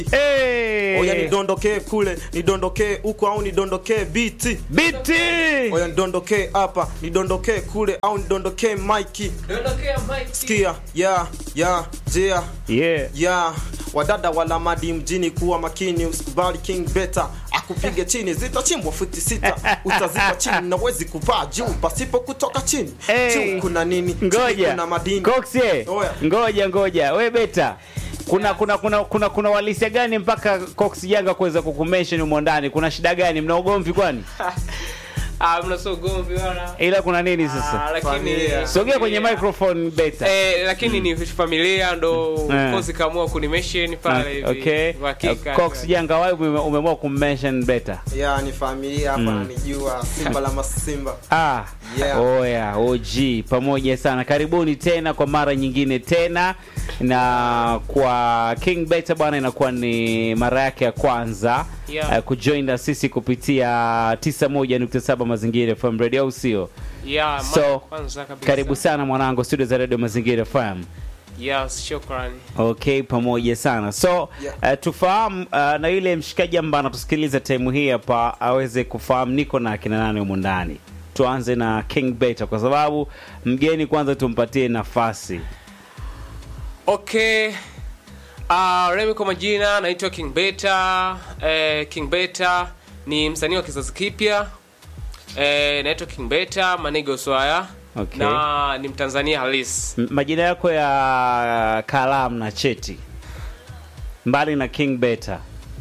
Hey! oya nidondokee kule nidondokee huko au nidondokee biti Biti! oya nidondokee hapa nidondokee kule au nidondokee maiki sikia ya ya jea Yeah. ya wadada wala madi mjini kuwa makini usikubali king beta akupige chini zitachimbwa futi sita utazipa chini nawezi kupaa juu pasipo kutoka chini Hey. juu kuna nini Chini Ngoja. kuna madini Coxie. Oya. Ngoja ngoja. We beta. Kuna kuna kuna kuna kuna walisia gani mpaka Cox Janga kuweza kukumention humo ndani? Kuna shida gani? Mna ugomvi kwani? Ah, mna so gomvi wala. Ila kuna nini sasa? Ah, lakini Familia. Sogea kwenye familia. microphone beta. Eh, lakini ni familia ndo Eh. kozi kaamua kunimention pale hivi. Okay. Uhakika. Cox Janga wewe ume- umeamua kummention beta. ya ni familia hapa nanijua simba la masimba Ah, Yeah. oya OG pamoja sana, karibuni tena kwa mara nyingine tena, na kwa King Beta bwana, inakuwa ni mara yake ya kwanza Yeah. eh, kujoin na sisi kupitia 91.7 Mazingira FM Radio, au sio? Yeah, mara So, kwanza kabisa. Karibu sana mwanangu, studio za Radio Mazingira FM. Yes, shukrani. Okay, pamoja sana. So Yeah. uh, tufahamu uh, na yule mshikaji ambaye anatusikiliza time hii hapa aweze kufahamu niko na akina nani humu ndani. Tuanze na King Beta kwa sababu mgeni kwanza tumpatie nafasi. Okay. Uh, Remy kwa majina naitwa King Beta. Eh, King Beta ni msanii wa kizazi kipya. Eh, naitwa King Beta Manigo Swaya. Okay. Na ni Mtanzania halisi. M- Majina yako ya kalamu na cheti mbali na King Beta.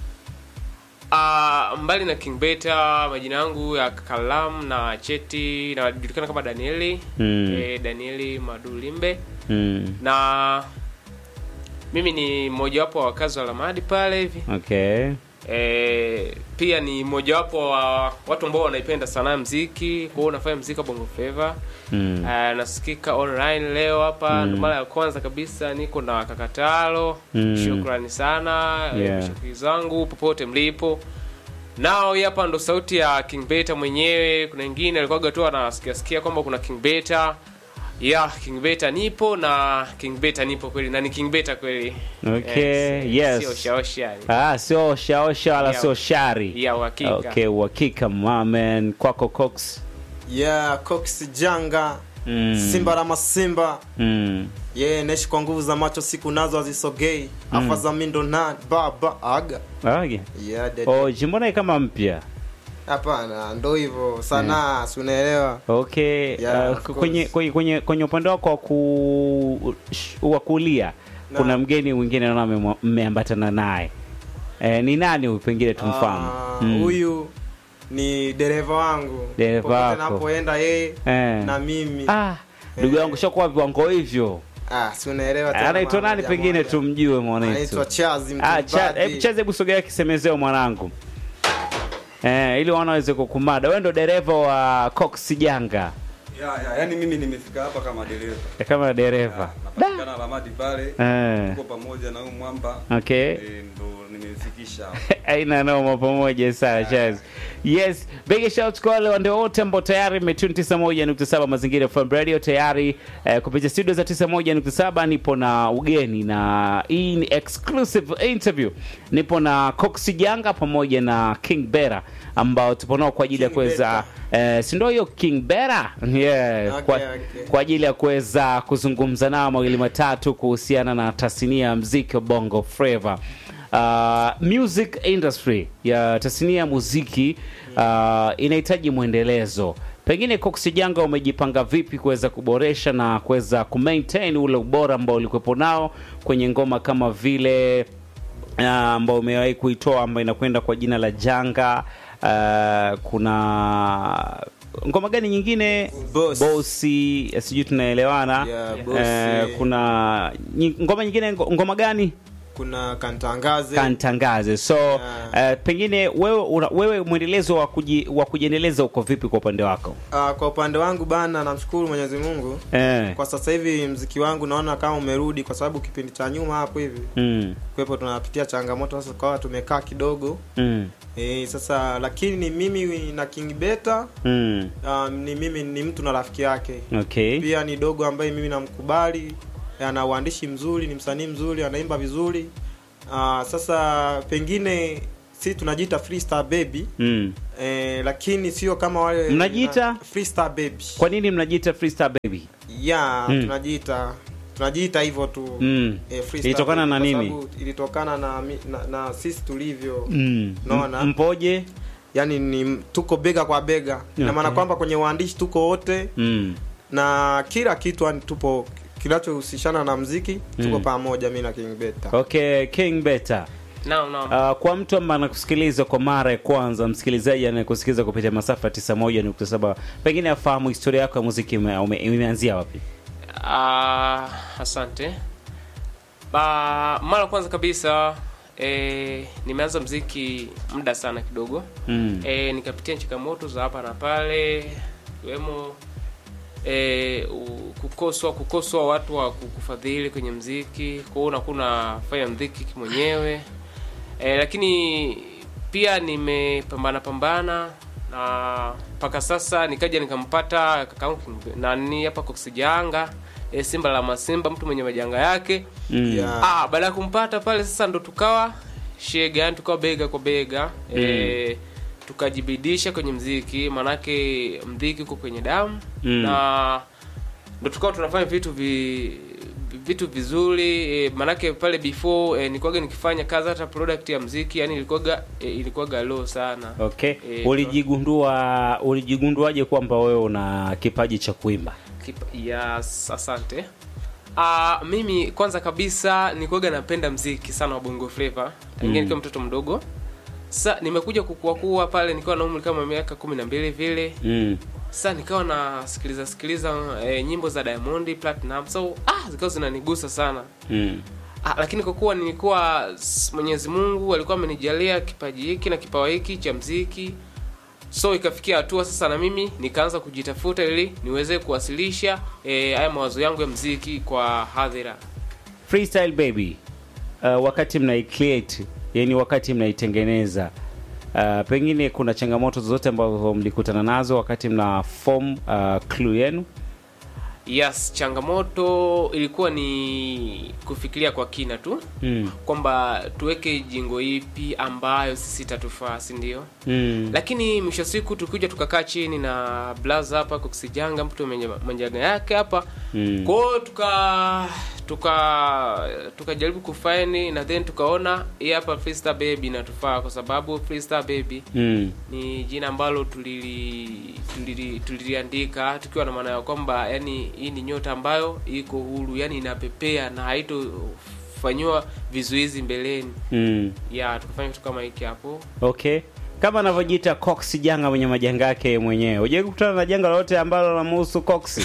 Uh, mbali na King Beta majina yangu ya kalamu na cheti najulikana kama Danieli. Mm. Eh, Danieli Madulimbe. Mm. Na mimi ni mmojawapo wa wakazi wa Lamadi pale hivi. Okay. E, pia ni mojawapo wa watu ambao wanaipenda sanaa ya mziki kwa hiyo unafanya mziki wa bongo flava Mm. Eh, nasikika online leo hapa ndo mara ya kwanza kabisa niko na kakatalo Mm. shukrani sana eh, Yeah. mashabiki zangu popote mlipo nao hii hapa ndo sauti ya king beta mwenyewe kuna wengine alikuwaga tu anasikia sikia kwamba kuna king beta ya king beta nipo na king beta nipo kweli na ni king beta kweli Okay, Eh, si- yes. sio shaosha yani. Ah, sio oshaosha wala Yeah. sio shari. ya uhakika Okay, uhakika mamen kwako Cox. ya cox janga Mm. simba la masimba Mm. ye naishi kwa nguvu za macho siku nazo hazisogei afa za mindo na baba aga Okay. yeah, dede. Oh, jimbona kama mpya. hapana ndo hivyo sanaa si unaelewa Okay. Yeah, uh, of kwenye, course. kwenye kwenye kwenye upande wako wa ku sh- wa kulia Na. kuna mgeni mwingine naona mmemwa- mmeambatana naye. Eh, ni nani huyu pengine tumfahamu? Ah, Mm. huyu ni dereva wangu Dereva Popote wako. napoenda yeye Eh. na mimi Ah, ndugu Eh. yangu shakuwa viwango hivyo. ah, si unaelewa tena Anaitwa mama nani moja pengine moja. tumjue mwanetu. anaitwa chazi Ah, cha, Mtumbadi. hebu chaze hebu sogea kisemezeo mwanangu. Eh, ili wana waweze kukumada. Wewe ndo dereva wa Cox Janga. Ya, ya, yani mimi nimefika hapa kama dereva. Eh, Kama dereva. Napatikana Lamadi pale. Eh. Tuko pamoja na huyu mwamba. Okay. Eh, ndo nimefikisha hapa. aina noma pamoja sana Chaz. Yes, big shout kwa wale wande wote ambao tayari mmetune 91.7 Mazingira FM Radio tayari eh, kupitia studio za 91.7 nipo na ugeni na hii ni exclusive interview. Nipo na Cox Janga pamoja na King Bera ambao tupo nao kwa ajili ya King kuweza eh, si ndio hiyo King Bera? Yeah, Okay, kwa, okay. kwa ajili ya kuweza kuzungumza nao mawili matatu kuhusiana na tasnia ya mziki wa Bongo Flava. Uh, music industry ya tasnia ya muziki uh, inahitaji mwendelezo. Pengine Cox Janga umejipanga vipi kuweza kuboresha na kuweza kumaintain ule ubora ambao ulikuwepo nao kwenye ngoma kama vile uh, ambao umewahi kuitoa ambayo inakwenda kwa jina la Janga. Uh, kuna ngoma gani nyingine? Boss. Bosi, eh, sijui tunaelewana. Yeah, Eh, Bosi. kuna nyi- ngoma nyingine, ngo- ngoma gani? kuna kantangaze kantangaze so Yeah. uh, pengine wewe una, wewe mwendelezo wa kuji, wa kujiendeleza uko vipi kwa upande wako Ah, kwa upande wangu bana namshukuru mwenyezi mungu eh. kwa sasa hivi mziki wangu naona kama umerudi kwa sababu kipindi cha nyuma hapo hivi mm. kwepo tunapitia changamoto sasa kawa tumekaa kidogo Mm. e, sasa lakini ni mimi na king beta Mm. um, ni mimi ni mtu na rafiki yake okay pia ni dogo ambaye mimi namkubali ana uandishi mzuri ni msanii mzuri anaimba vizuri Ah, sasa pengine si tunajiita freestyle baby mm. eh, lakini sio kama wale Mnajiita? freestyle baby kwa nini mnajiita freestyle baby ya Mm. tunajiita tunajiita hivyo tu Mm. eh, freestyle Ilitokana baby, na kwa nini? sababu ilitokana na, mi- na, na sisi tulivyo mm. Naona. M- mpoje yani ni tuko bega kwa bega ina maana Okay. kwamba kwenye uandishi tuko wote mm. na kila kitu yani tupo kinachohusishana na mziki tuko Mm. pamoja mi na King Beta okay king better naam naam Uh, kwa mtu ambaye anakusikiliza kwa mara ya kwanza, msikilizaji anayekusikiliza kupitia masafa ya 91.7, pengine afahamu historia yako ya muziki ime- ume- imeanzia wapi? Ah, asante ba, mara kwanza kabisa e, nimeanza mziki muda sana kidogo Mm. e, nikapitia changamoto za hapa na pale ikiwemo e, u- kukoswa kukoswa watu wa kukufadhili kwenye mziki kwao unakuwa unafanya mziki mwenyewe e, lakini pia nimepambana pambana na mpaka sasa nikaja nikampata kakaangu King- nani hapa koksijanga e, simba la masimba mtu mwenye majanga yake Mm. Yeah. Ah, baada ya kumpata pale sasa ndo tukawa shega, yani tukawa bega kwa bega eh, tukajibidisha kwenye mziki, manake mziki uko kwenye damu Mm. na ndo tukawa tunafanya vitu vi, vitu vizuri eh, manake pale before eh, nilikuwaga nikifanya kazi hata product ya mziki yani ilikuwaga eh, ilikuwaga low sana Okay. Eh, Ulijigundua ulijigunduaje kwamba wewe una kipaji cha kuimba? Kipa- Yes, asante. Uh, mimi kwanza kabisa nilikuwaga napenda mziki sana wa bongo flava tangia Mm. nikiwa mtoto mdogo. Sasa nimekuja kukua kuwa pale nikiwa na umri kama miaka kumi na mbili vile. Mm. Sasa nikawa nasikiliza sikiliza eh, nyimbo za Diamond Platinum. So ah zikawa zinanigusa sana. Mm. Ah, lakini kwa kuwa nilikuwa s- Mwenyezi Mungu alikuwa amenijalia kipaji hiki na kipawa hiki cha mziki, so ikafikia hatua sasa na mimi nikaanza kujitafuta ili niweze kuwasilisha eh, haya mawazo yangu ya mziki kwa hadhira. Freestyle baby. Uh, wakati mnaicreate, yani wakati mnaitengeneza uh, pengine kuna changamoto zozote ambazo mlikutana nazo wakati mna form uh, clue yenu? Yes, changamoto ilikuwa ni kufikiria kwa kina tu Mm. kwamba tuweke jingo ipi ambayo sisi itatufaa, si ndio? Mm. lakini mwisho wa siku tukuja tukakaa chini na blaza hapa kuksijanga mtu mwenye manjaga yake hapa Mm. kwao tuka tuka tukajaribu kufaini na then tukaona hii hapa freestyle baby inatufaa kwa sababu freestyle baby Mm. ni jina ambalo tulili tulili- tuliliandika tukiwa na maana ya kwamba yani hii ni nyota ambayo iko huru yani inapepea na haitofanyiwa vizuizi mbeleni Mm. ya tukafanya kitu kama hiki hapo Okay. Kama anavyojiita Cox janga mwenye majanga yake mwenyewe. Hujai kukutana na janga lolote ambalo linamhusu Cox?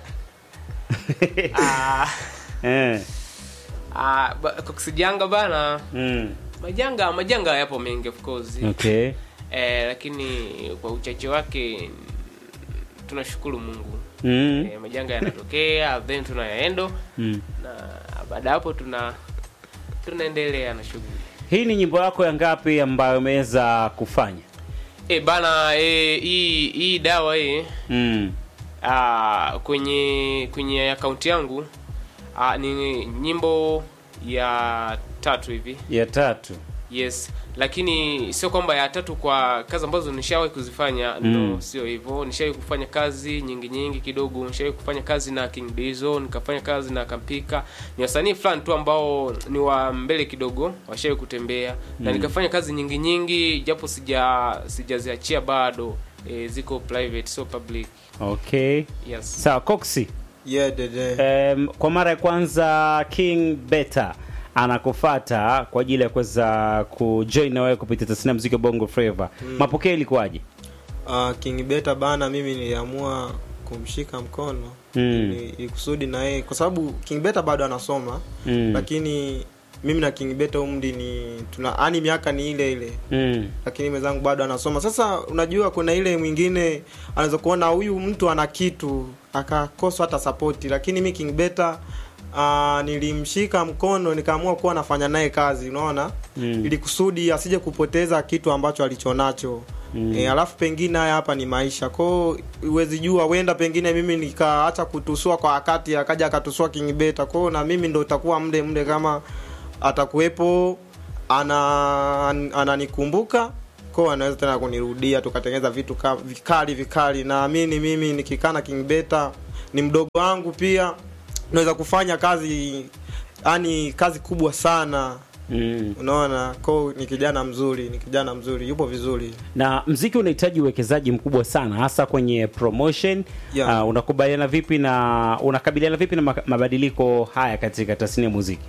Ah, eh. ah, ba- kuksijanga bana Mm. majanga majanga yapo mengi of course Okay. eh, lakini kwa uchache wake tunashukuru mungu Mm. eh, majanga yanatokea then tunayaendo Mm. na baada ya hapo tuna tunaendelea na shughuli Hii ni nyimbo yako ya ngapi ambayo umeweza kufanya? e, bana eh, hii hii dawa hii Mm. ah, kwenye kwenye akaunti yangu ah, ni nyimbo ya tatu hivi Ya tatu. yes lakini sio kwamba ya tatu kwa kazi ambazo nishawahi kuzifanya Mm. no sio hivyo nishawahi kufanya kazi nyingi nyingi kidogo nishawahi kufanya kazi na king Dizo nikafanya kazi na kampika ni wasanii fulani tu ambao ni wa mbele kidogo washawahi kutembea na nikafanya kazi nyingi nyingi japo sija sijaziachia bado e, ziko private so public Okay. yes Sawa, Coxi. yeah, dede. Um, kwa mara ya kwanza King Beta anakufata kwa ajili ya kuweza kujoin na wewe kupitia tasnia ya muziki wa Bongo Flava. Mapokeo ilikuwaje? Uh, King Beta bana, mimi niliamua kumshika mkono Mm. ili ili kusudi na yeye, kwa sababu King Beta bado anasoma Mm. lakini mimi na King Beta umri ni tuna yani miaka ni ile ile Mm. lakini mwenzangu bado anasoma. Sasa unajua, kuna ile mwingine anaweza kuona huyu mtu ana kitu akakosa hata sapoti, lakini mi King Beta uh, nilimshika mkono nikaamua kuwa nafanya naye kazi, unaona Mm. ili kusudi asije kupoteza kitu ambacho alichonacho Mm. E, alafu pengine haya hapa ni maisha kwao, huwezi jua, wenda pengine mimi nikaacha kutusua kwa wakati akaja akatusua King Beta kwao, na mimi ndo utakuwa mle mle kama atakuwepo ana ananikumbuka ko anaweza tena kunirudia tukatengeneza vitu ka, vikali vikali naamini mimi nikikaa na King Beta ni mdogo wangu pia naweza kufanya kazi yani kazi kubwa sana mm. unaona ko ni kijana mzuri ni kijana mzuri yupo vizuri na mziki unahitaji uwekezaji mkubwa sana hasa kwenye promotion Yeah. uh, unakubaliana vipi na unakabiliana vipi na ma- mabadiliko haya katika tasnia ya muziki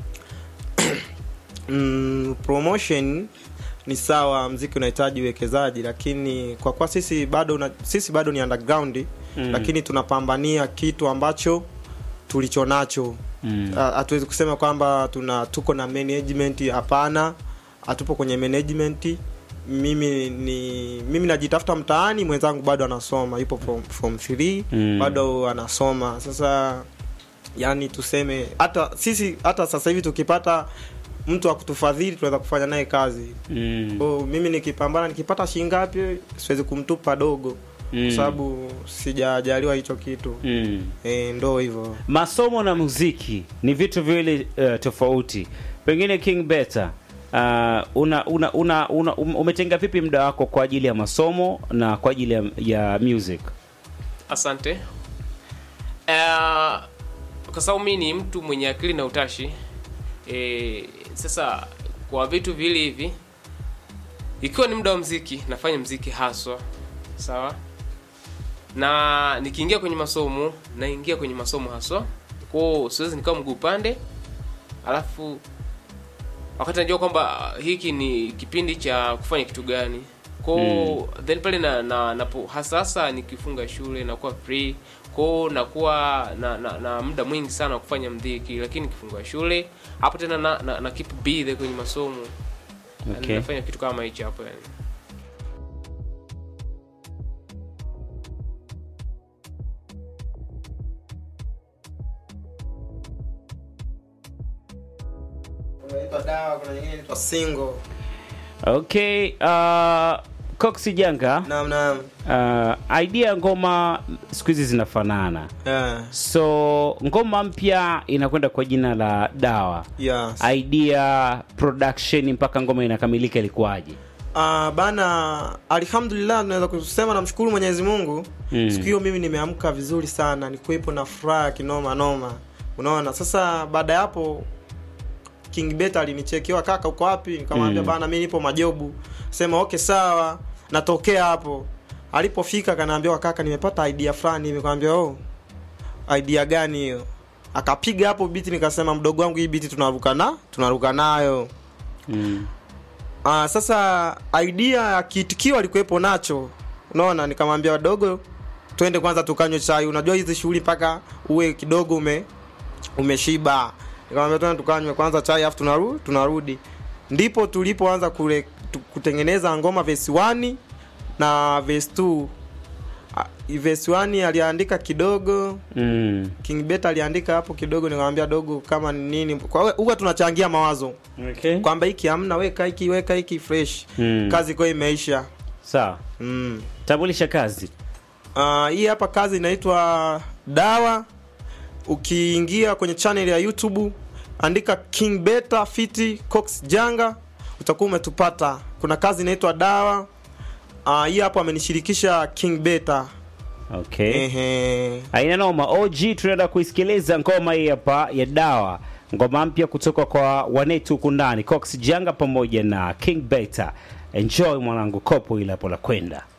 mm, promotion ni sawa mziki unahitaji uwekezaji lakini kwa kuwa sisi bado una, sisi bado ni underground Mm. lakini tunapambania kitu ambacho tulicho nacho Mm. Ha- hatuwezi kusema kwamba tuna tuko na management hapana hatupo kwenye management mimi ni mimi najitafuta mtaani mwenzangu bado anasoma yupo form, form 3 Mm. bado anasoma sasa yani tuseme hata sisi hata sasa hivi tukipata mtu wa kutufadhili tunaweza kufanya naye kazi mm. Kwa mimi nikipambana nikipata shilingi ngapi siwezi kumtupa dogo Mm. kwa sababu sijajaliwa hicho kitu mm. e, ndo hivyo masomo na muziki ni vitu viwili uh, tofauti pengine king beta uh, una, una, una, una um- umetenga vipi muda wako kwa ajili ya masomo na kwa ajili ya, ya music asante uh, kwa sababu mi ni mtu mwenye akili na utashi e, sasa kwa vitu viwili hivi ikiwa ni muda wa mziki nafanya mziki haswa sawa na nikiingia kwenye masomo naingia kwenye masomo haswa kwao siwezi nikawa mguu pande alafu wakati najua kwamba hiki ni kipindi cha kufanya kitu gani ko mm. then pale na, na, napo hasa hasa nikifunga shule nakuwa free ko nakuwa na, na, na muda mwingi sana wa kufanya mdhiki lakini nikifunga shule hapo tena na, na, na keep busy kwenye masomo Okay. nafanya kitu kama hicho hapo yani unaitwa dawa kuna nyingine inaitwa single okay uh, coxi janga naam naam uh, idea ya ngoma siku hizi zinafanana yeah. so ngoma mpya inakwenda kwa jina la dawa yes. idea production mpaka ngoma inakamilika ilikuwaje Uh, bana alhamdulillah tunaweza kusema namshukuru mwenyezi mungu Mm. siku hiyo mimi nimeamka vizuri sana nikuwepo na furaha kinoma noma unaona sasa baada ya hapo king bet alinichekiwa kaka uko wapi nikamwambia Mm. bana mi nipo majobu sema okay sawa natokea hapo alipofika kanaambiwa kaka nimepata idea fulani nimekwambia oh idea gani hiyo akapiga hapo biti nikasema mdogo wangu hii biti tunaruka na tunaruka nayo mm. Ah, sasa idea ya kiitikio alikuwepo nacho unaona nikamwambia wadogo twende kwanza tukanywe chai unajua hizi shughuli mpaka uwe kidogo ume umeshiba nikamwambia twende tukanywe kwanza chai afu tunaru, tunarudi ndipo tulipoanza kule tu, kutengeneza ngoma verse 1 na verse 2 Ah, verse 1 aliandika kidogo Mm. King Bet aliandika hapo kidogo nikamwambia dogo kama ni nini kwa hiyo huwa tunachangia mawazo Okay. kwamba hiki hamna weka hiki weka hiki fresh Mm. kazi kwa imeisha sawa mm. tambulisha kazi uh, hii hapa kazi inaitwa dawa ukiingia kwenye channel ya youtube andika king beta fiti cox janga utakuwa umetupata kuna kazi inaitwa dawa uh, hii hapo amenishirikisha king beta okay ehe aina noma og tunaenda kuisikiliza ngoma hii hapa ya dawa ngoma mpya kutoka kwa wanetu huku ndani cox janga pamoja na king beta enjoy mwanangu kopo ile hapo la kwenda